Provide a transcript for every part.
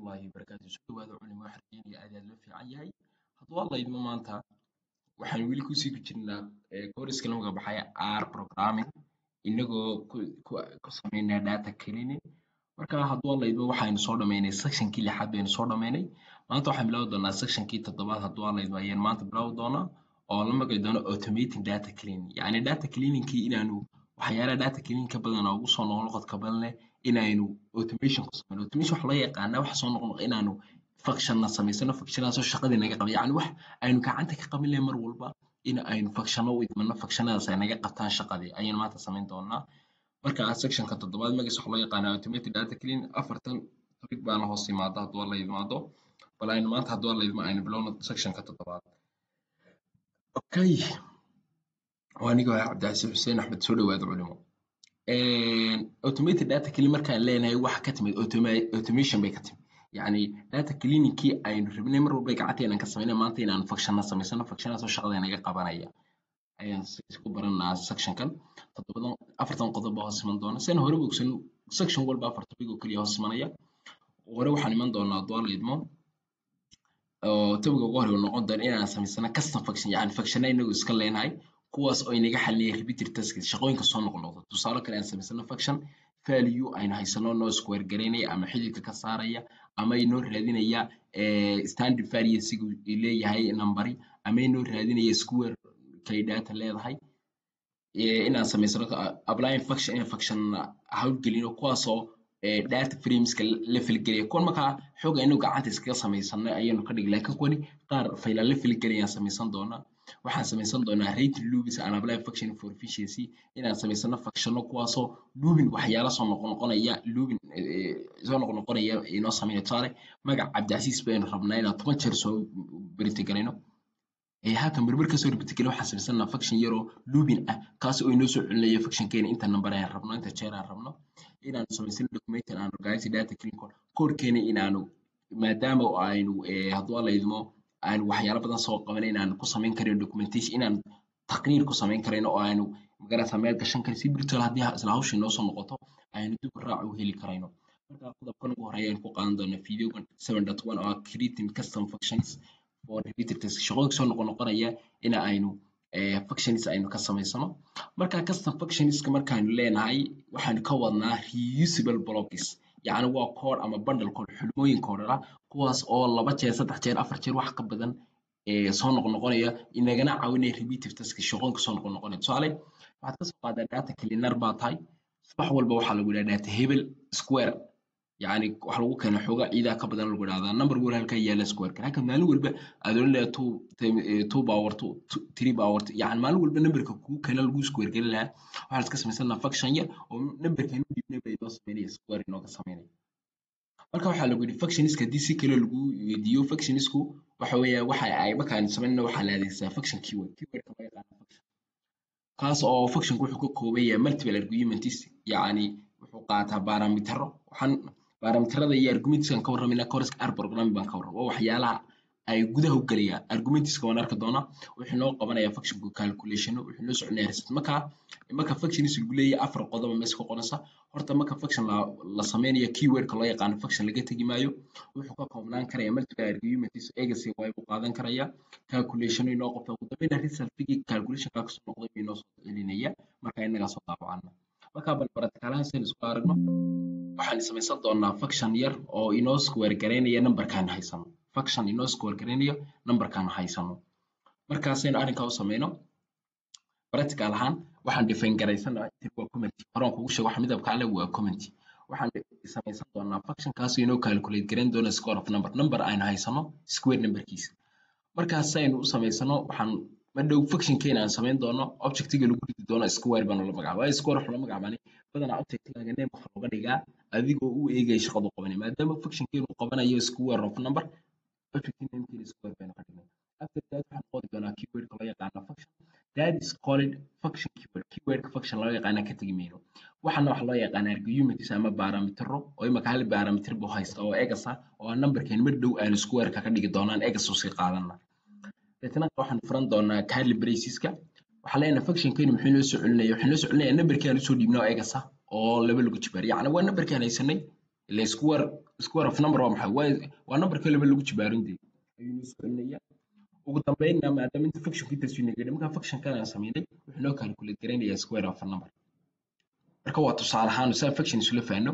waraxmatullaahi wabarakaatu soo dhawaada culimo waxaan rajeynaya aad aad loo fiican yahay hadduu alla idmo maanta waxaan weli kusii ku jirnaa course la magac baxay r programming inagoo ku sameynaa data cleaning marka hadduu alla idmo waxaynu soo dhameynay sectionkii lixaad baynu soo dhameynay maanta waxaan bilaabi doonaa sectionkii toddobaad hadduu alla idmo ayaan maanta bilaabi doonaa oo la magaci doono automating data cleaning yacni data cleaningkii inaanu waxyaalaha data cleaning ka badan oo ugu soo noqnoqodka badan leh inaynu automation ku sameyno automation waxa loo yaqaanaa waxa soo noqnoq inaanu functionna samaysano functionadaasoo shaqadii naga qaba yacni wax aynu gacanta ka qabin lahayn mar walba in aynu functionno u idmano functionadaas ay naga qabtaan shaqadii ayaynu maanta samayn doonaa marka sectionka toddobaad magaciisa waxa loo yaqaanaa automated data cleaning afartan topic baana hoos yimaada hadduu alla idmaado bal aynu maanta hadduu alla idmo aynu bilowno sectionka toddobaad okay waa aniga waa cabdicasiis xuseen axmed soo dhawaada culimo automated data cleaning markaan leenahay waxa ka timid automation bay ka timid yacni data cleaningkii aynu rabnay mar walba gacanteena ka sameynay maanta inaan functionna samaysano functionadaasoo shaqada naga qabanaya ayaan ku baranaa sectionkan toddobadan afartan qodob baa hoos iman doona sina hore bogsan section walba afar topic oo keliya hoos imanaya hore waxaan iman doonaa hadduu alla idmo oo topiga ugu hore noqon doona inaan samaysano custom function yacni functionna inagu iska leenahay kuwaas oo inaga xalinaya repeated tasks shaqooyinka soo noqnoqda tusaale kale aan samaysano function value aynu haysano noo square garaynaya ama xididka ka saaraya ama inoo raadinaya standard variancega leeyahay numberi ama inoo raadinaya square kay data leedahay inaan samaysano applying function in function hawlgelino kuwaasoo data frameska la filgelaya kuwan markaa xooga inuu gacanta iskaga samaysano ayaynu ka dhigi laakiin kuwani qaar fayla la filgelayaan samaysan doonaa waxaan samaysan doonaa rating loops and apply function for efficiency inaan samaysano functionno kuwaasoo looping waxyaala soo noqnoqonaya looping soo noqnoqonaya inoo sameynaya tusaale magac cabdicasiis baynu rabnaa inaan toban jeer soo beritigalayno halkan berber kasoo beritigalay waxaan samaysanaa function yaroo looping ah kaas oo inoo soo celinaya functionkeena inta number aan rabno inta jeer aan rabno inaanu samaysano document and organize data clean code codekeena inaanu maadaama aynu hadduu alla idmo aanu waxyaalo badan soo qabanay inaan ku samayn karin documentation inaan taqniir ku samayn karayno oo aanu magarata meel gashan karin si virtual haddii isla hawsha inoo soo noqoto aynu dib u raac u heli karayno marka qodobkan ugu horeeya aynu ku qaadan doonaa videogan seven dot one oo ah creating custom functions for repeated tasks shaqooyinka soo noqon noqonaya in aynu functions aynu ka samaysano marka custom functionska markaanu leenahay waxaanu ka wadnaa reusable blocks yacni waa code ama bundle code xulmooyin koodhara kuwaas oo laba jeer saddex jeer afar jeer wax ka badan soo noqnoqonaya inagana caawinaya repeative task shaqooyinka soo noqnoqonaya tusaale waxaad ka soo qaadaa data cleaner baa tahay subax walba waxaa lagu yidhaha data hebel square yacni waxa lagu keena xooga ciidaa ka badan lagu idhahdaa number wal halkaa yaala squareka halka maalin walba aad oran lahaa two two power two three power yacni maalin walba numberka kugu keena lagu square gelin lahaa waxaad iska samaysanaa function yar oo numberkeenu dhibnay bay inoo sameynaya square inooga sameynaya marka waxaa lagu yidhi functionska haddii si kale lagu weydiiyo functionisku waxa weeya waxa ay markaan samaynayna waxaa la adeegsadaa function keyword keywordka loo yaqaano function kaas oo functionku wuxuu ka kooban yahay multiple arguments yacni wuxuu qaataa baaramitero waxaan baarameterada iyo argumentskan ka warramayna course r programming baan ka warram waa waxyaalaha ay gudaha u gelayaan argumentska waan arki doonaa wuxuu noo qabanaya functionku calculationo wuxuu noo soconaya result marka marka functionis lagu leeyahay afar qodob mees ku qoransa horta marka function la, la sameynayo keywordka loo yaqaano function laga tegi maayo wuxuu ka koobnaan karaya multiple arguments egacy way buu qaadan karaya calculation inoo qabta ugu dambeyna resultigi calculation kaa kasoo noqday buu inoo soo celinaya marka inagaa soo daabacana marka bal baratikaalahan sen isku aragno waxaan samaysan doonaa function yar oo inoo square garaynaya numberkaan haysano function inoo square garaynaya numberkaan haysano markaasaynu arrinkaa u sameyno practical ahaan waxaan define garaysanahay waa comment horaan kugu sheego waxa midabka ale waa comment waxaan samaysan doonaa function kaasoo inoo calculate garayn doona square of number number aynu haysano square numberkiisa markaas aynu u samaysano waxaan madhow functionkeena aan samayn doono objectiga lagu ridi doono square baan la magacaaba waayo square waxa loo magacaabani badanaa objectigaga name waxa looga dhigaa adigoo u eegaya shaqadu qabanay maadaama functionkeenu qabanayo square of number object namekeena square baynu ka dhignay after that waxaan qori doonaa keywordka loo yaqaano function that is called function keyword keywordka function loo yaqaana ka tegi mayno waxaana waxa loo yaqaana arguments ama baaramitero oo imaka hal baarameter buu haysta oo egas ah oo numberkeen mar dhow aanu squareka ka dhigi doonaan egas u sii qaadana deetna waxaan furan doonaa curly braceska waxaa leenahay functionkeenu muxuu inoo soo celinaya wuxuu inoo soo celinaya numberkii aan usoo dhiibnay oo egas ah oo laba lagu jibaar yacni waa numberkii aan haysanay ila square square of number waa maxay waa waa number kaliba lagu jibaarin dee ayuu noo soo celinaya ugu dambeynna maadaama inta functionka intaas uu nagadhay markaa functionkan aan sameynay wuxuu noo calculate garaynayaa square of a number marka waa tusaale ahaan saa function isula fahanno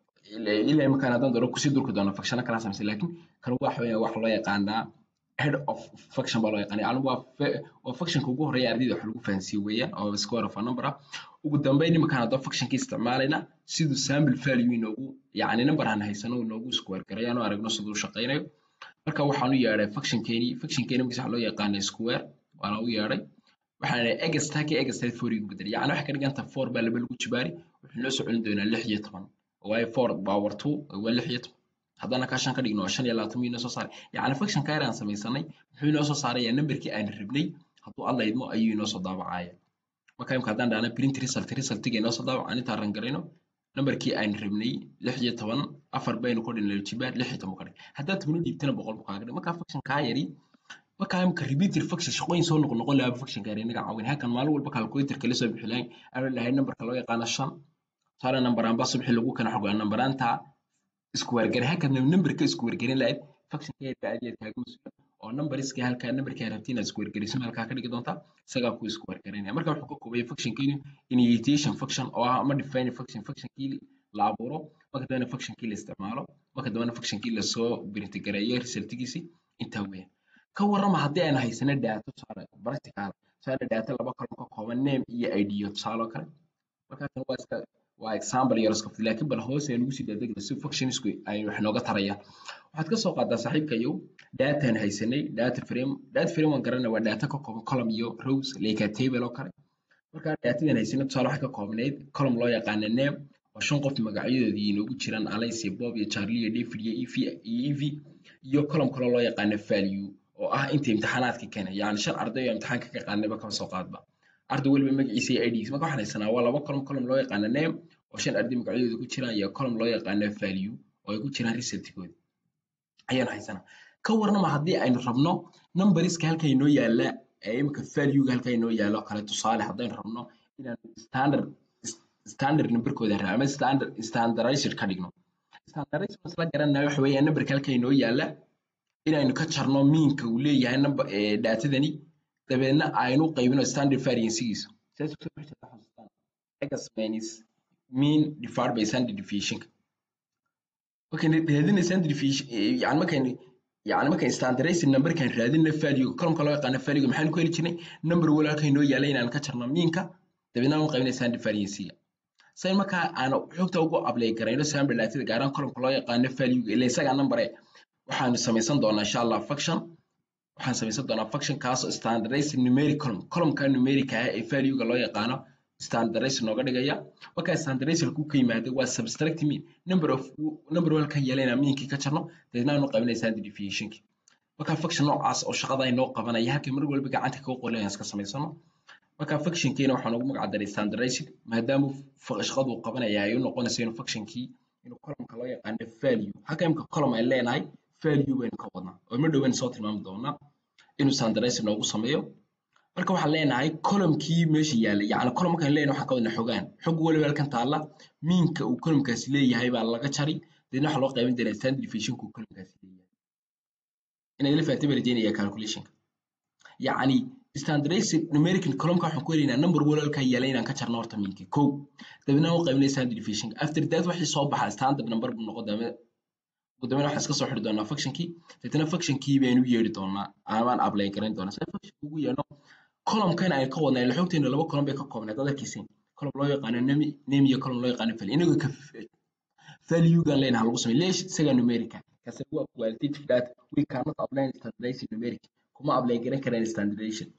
ilaa imakaan haddaan doono kusii durki doono functiona kala samaysan laakiin kan waxa weeyaan waxa loo yaqaanaa head of function baa loo yaqaanaa yani waa waa functionka ugu horeeya ardayda wax lagu fahansiiyo weeyaan oo square of a number ah ugu dambeyn imakaan haddaan functionka isticmaalayna siduu sample value inoogu yacni number aan haysano inoogu square garayaan oo aragno siduu u shaqaynayo marka waxaan u yeedhay functionkeeni functionkeeni markiisa waxaa loo yaqaanaa square waana u yeedhay waxaan idhahay egastaki egastaki four igu bedel yacni waxay ka dhiganta four baa laba lagu jibaari wuxuu noo soo celin doonaa lix iyo toban waayo four power two waa lix iyo toban haddana ka shan ka dhigno waa shan iyo labaatan miyuu noo soo saaray yacni function ka yar aan samaysanay muxuu inoo soo saarayaa numberkii aan rabnay hadduu alla idmo ayuu inoo soo daabacaya marka imka haddaan dhahna print result resultiga inoo soo daabac aan intaan rangarayno numberkii aan rabnay lix iyo toban afar baynu ku dhinay jibaar lix iyo toban ka dhig haddaad tobani dhiibtana boqol buu kaaga dhig marka function kaa yari marka imka repeated function shaqooyin soo noqon noqon lahaa function gaari inaga caawin halkan maalin walba calculatorka la soo bixi lahayn aan lahayn numberka loo yaqaano shan tusaale number aan ba subxi lagu kana xogaa number aanta isku wargari halkan numberka isku wargarin lahayd function ka yarka aad kaaga masuula oo numberiska halkaa numberka rabtiin inaad isku wargariso halkaa ka dhigi doontaa isagaa ku isku wargarinaya marka wuxuu ka koobaya functionkeenu initiation function oo ah ama define function functionkii la abuuro marka dambena functionkii la isticmaalo marka dambena functionkii lasoo brintigareeyo resultigiisi intaa weeyaan ka warrama haddii aan haysano data tusaale practical tusaale data laba kolon ka kooban name iyo id tusaale oo kale markaasna waa iska waa example yar iska laakiin bal hoos ayaan ugu sii daadegna si functionsku ay wax nooga tarayaan waxaad ka soo qaadaa saaxiibkayow dataan haysanay data frame data frame waan garanay waa data ka kooban column iyo rows like a table oo kale markaa datadan haysanay tusaale waxay ka koobnayd column loo yaqaana name oo shan qof magacyadoodii inoogu jiraan alice bob iyo charlie iyo david iyo ev iyo ev iyo column kale loo yaqaana value oo ah inta imtixaanaadka keenay yacni shan arday oo imtixaanka ka qaadnayba kama soo qaadba arday waliba magaciisa iyo idgiisa marka waxaan haysanaa waa laba column column loo yaqaana name oo shan arday magacyadooda ku jiraan iyo column loo yaqaana value oo ay ku jiraan resultkooda ayaan haysanaa ka warnama haddii aynu rabno numberiska halka inoo yaala ee imika valuega halka inoo yaalo kale tusaale haddaynu rabno inaan standard standard numberkooda ra ama standard standardized ka dhigno standardized isla garanaya waxa weeyaan numberka halka inoo yaala inaynu ka jarno miinka uu leeyahay number datadani dabeedna aynu qaybino standard variancegiisa saas kusoo bixi jirta xasuustaan x minus mean divided by standard deviation markaynu raadinay standard deviation yani markaynu yani markaynu standardized numberkan raadinay value columnka loo yaqaano value maxaynu ku heli jirnay number wala halka inoo yaala inaan ka jarno miinka dabeedna aan qaybinay standard variancega say markaa aan xogta ugu apply garayno sample datada gaaraan columnka loo yaqaano value ila isaga number waxaanu samaysan doonaa insha allah function waxaan samaysan doonaa function kaasoo standardized numeric column columnka numeric ah ee value-ga loo yaqaano standardized nooga dhigaya markaa standardized ku ka yimaada waa subtract mean number of number walkan yeelana meankii ka jarno dabeedna aanu qabanay standard deviationki markaa function noocaas oo shaqada ay noo qabanaya halkii mar walba gacanta kaga qoran iska samaysano markaa functionkiina waxaan ugu magac daray standardized maadaama shaqadu uu qabanaya ay u noqonayso inuu functionkii inuu columnka loo yaqaano value halka imka column ay leenahay value baynu ka wadnaa oo ma dhowaan soo tilmaami doonaa inuu standardized noogu sameeyo marka waxaan leenahay columnkii meesha yaalla yacni column markaan leenahay waxaan ka wadnaa xogaan xog waliba halkan taalla miinka uu columnkaasi leeyahay baa laga jari deedna waxaa loo qaybin doonaa standard deviationka uu columnkaasi leeyahay inaad la fahatay baan rajeynaya calculationka yacni standardized numerical columnka waxaan ku helaynaa number waliba halkan yaalla inaan ka jarno horta miinkii kow dabeedna aan u qaybinay standard deviationka after that waxay soo baxaa standard number buu noqon doonaa ugu dambeyn waxaan iska soo xiri doonaa functionkii deetana functionkii baynu yeeri doonaa amaan apply garan doonaa sida function ugu yeerno columnkan ay ka wadnaa ila xogteena laba column bay ka koobnayd dad arkiisin column loo yaqaano name name iyo column loo yaqaano value inagoo ka value-gan leenahay lagu sameeyo leesh isaga numerica kasi waa qualitative data we cannot apply standardized numeric kuma apply garan karaan standardization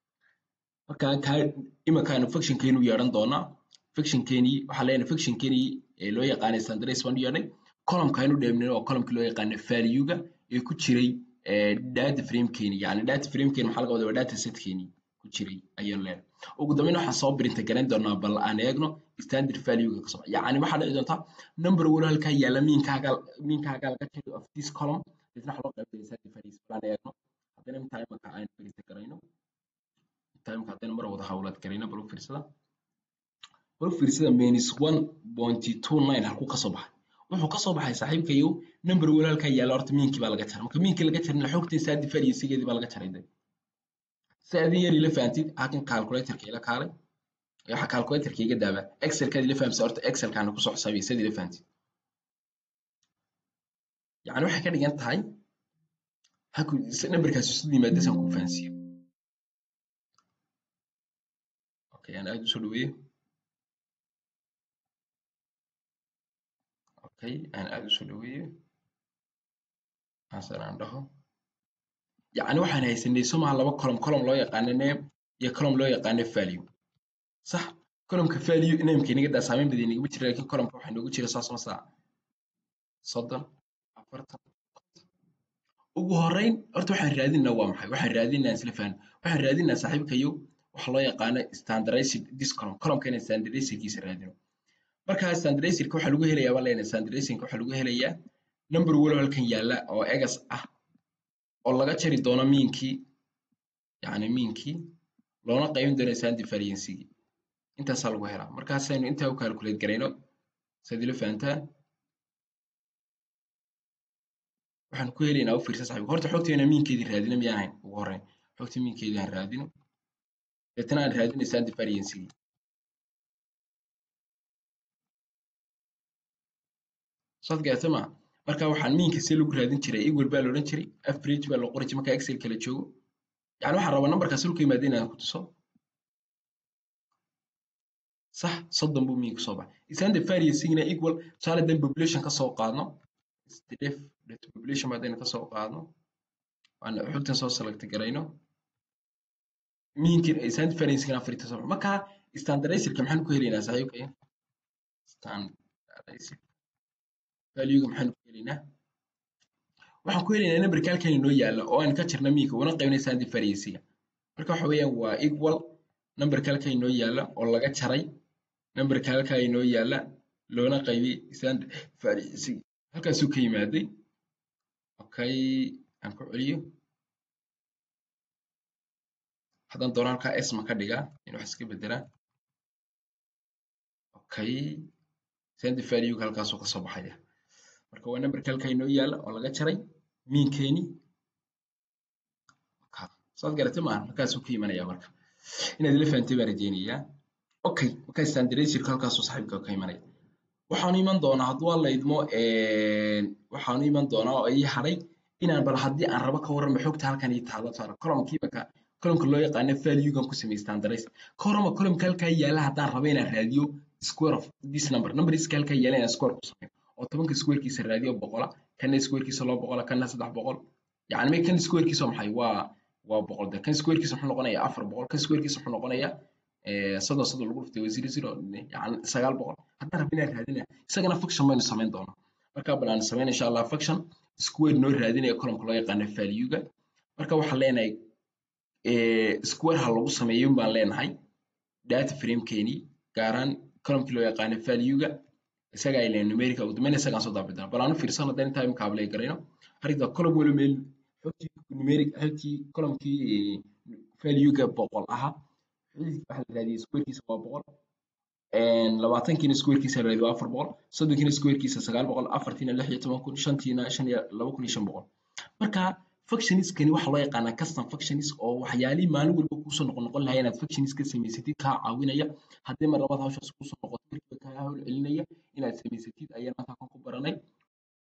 marka ka imankaanu functionkeenu yeeran doonaa functionkeeni waxaa leenahay functionkeeni ee loo yaqaanay standardized baan u yeernay columnka aynu dheebnay waa columnkii loo yaqaano value-ga ee ku jiray data frame-keeni yacni data frame-keeni maxaa laga wadaa waa data set-keeni ku jiray ayaan leenahay ugu dambeyn waxaan soo printa garan doonaa bal aan eegno standard value-ga ka soo yacni waxaa dhici doonta number walo halkaa yaalla miinkaaga miinkaaga laga jaro of this column isna waxaa loo qaybinaya standard values bal aan eegno haddana intaa imanka aan printa garayno intaa imanka haddana mar wada hawlaad garayno bal u fiirsada bal u fiirsada minus one point two nine halkuu ka soo baxay wuxuu ka soo baxay saaxiibkayow number walaalkaa yaalla horta miinkii baa laga jaray marka miinkii laga jarin xogtii saadi fariyisigeedii baa laga jaray de si adin yar ila fahantid halkan calculatorka ila kaalay waxa calculatorka iga daaba excelkaad ila fahamsa horta excelkaana kusoo xisaabiya sad ila fahantid yacni waxay ka dhigan tahay haku numberkaasi isu yimaada saan kuu fahansiiyo okay aan aad usoo dhaweeyo okay aan aad usoo dhaweeyo hasan aan dhaho yacni waxaan haysanay somaha laba column column loo yaqaano name iyo column loo yaqaano value sax columnka value nameka inaga daa saameyn badan inagama jira lakin columnka waxaa inoogu jira saas ma saa soddon afartan ugu horreyn horta waxaan raadinaa waa maxay waxaan raadinaa isla fahan waxaan raadinaa saaxiibkayo waxa loo yaqaano standardized this column columnka inaan standardizedkiisa raadino marka standardizedka waxaa lagu helayaa baan leenahay standardizedka waxaa lagu helayaa number walow halkan yaalla oo egas ah oo laga jari doono miinkii yacni miinkii loona qaybin doono sandi variancygii intaasaa lagu helaa markaasaynu intaa u calculate garayno saad ila fahantaan waxaan ku helaynaa u fiirsa saxiib horta xogteena miinkeedii raadina miyaan ahayn ugu horreyn xogta miinkeedii aan raadino deetana aan raadinay sandi variancygii saad gaarta ma marka waxaan miinka see lagu raadin jiray equal baa la odhan jiray average baa la qori jiray marka excel kala joogo yani waxaan rabaa numberkaas dhulka yimaada inaan ku tuso sax soddon buu miinka soo baxay isaan de variancygina equal tusaale dan population ka soo qaadno def data population baadayna ka soo qaadno waan xogtan soo select garayno miinkin isaan variancygina afarta soo marka standardizerka maxaan ku helaynaa saaxiibkaya standardizer valuega maxaan ku helaynaa waxaan ku helaynaa numberka halkan inoo yaalla oo aan ka jirna miinka una qaybnay sandi variancega marka waxa weeyaan waa equal numberka halkan inoo yaalla oo laga jaray numberka halkaa inoo yaalla loona qaybiyey sandi variancega halkaasuu ka yimaaday okay aan ku celiyo haddaan doono halkaa esma ka dhigaa in wax iska bedelaa okay sandi valuega halkaasuu ka soo baxaya marka waa numberka halkaa inoo yaalla oo laga jaray miinkeeni saad garatay maaha halkaasuu ka imanaya marka inaad ila fahantay baan rajeynayaa okay marka standardizerka halkaasuu saaxiibka ka imanaya waxaanu iman doonaa hadduu alla idmo waxaanu iman doonaa oo ii hadhay inaan bal haddii aan rabo ka warramo xogta halkan ii taalo taalo columnkiiba ka columnka loo yaqaano valuegan ku samey standardize ka warrama columnka halkaa yaalla haddaan rabo inaan raadiyo square of this number numberska halkaa yaalla inaan square ku sameeyo oo tobanka squarekiisa raadiyo boqola kana squarekiisa loo boqola kana saddex boqol yacni me kan squarekiisa maxay waa waa boqol de kan squarekiisa muxuu noqonayaa afar boqol kan squarekiisa muxuu noqonayaa soddon soddon lagu dhuftay waa zero zero yani sagaal boqol haddaan rabin inaan raadina isagana function baynu samayn doonaa markaa bal aan samayn insha allah function square noo raadinaya columnka loo yaqaano valuega marka waxaan leenahay square ha lagu sameeyo baan leenahay data framekeenii gaaraan columnkii loo yaqaano valuega isaga ay leeyahay numerica ugu dambeyn isagaan soo daabi doona bal aan u fiirsano haddaan intaa imika ablay garayno harigda column wala meel xogtii numeric halkii columnkii valuega boqol ahaa waxaa la raadiyey squarekiisa waa boqol labaatankiina squarekiisa la raadiyey waa afar boqol soddonkiina squarekiisa sagaal boqol afartiina lix iyo toban kun shantiina shan iyo laba kun iyo shan boqol marka functionskani waxaa loo yaqaanaa custom functions oo waxyaalihii maalin walba kuusoo noqon noqon lahaa inaad functions ka samaysatid kaa caawinaya haddii mar labaad hawshaas kuusoo noqoto markiiba kaa hawl celinaya inaad samaysatid ayaan maanta kan ku baranay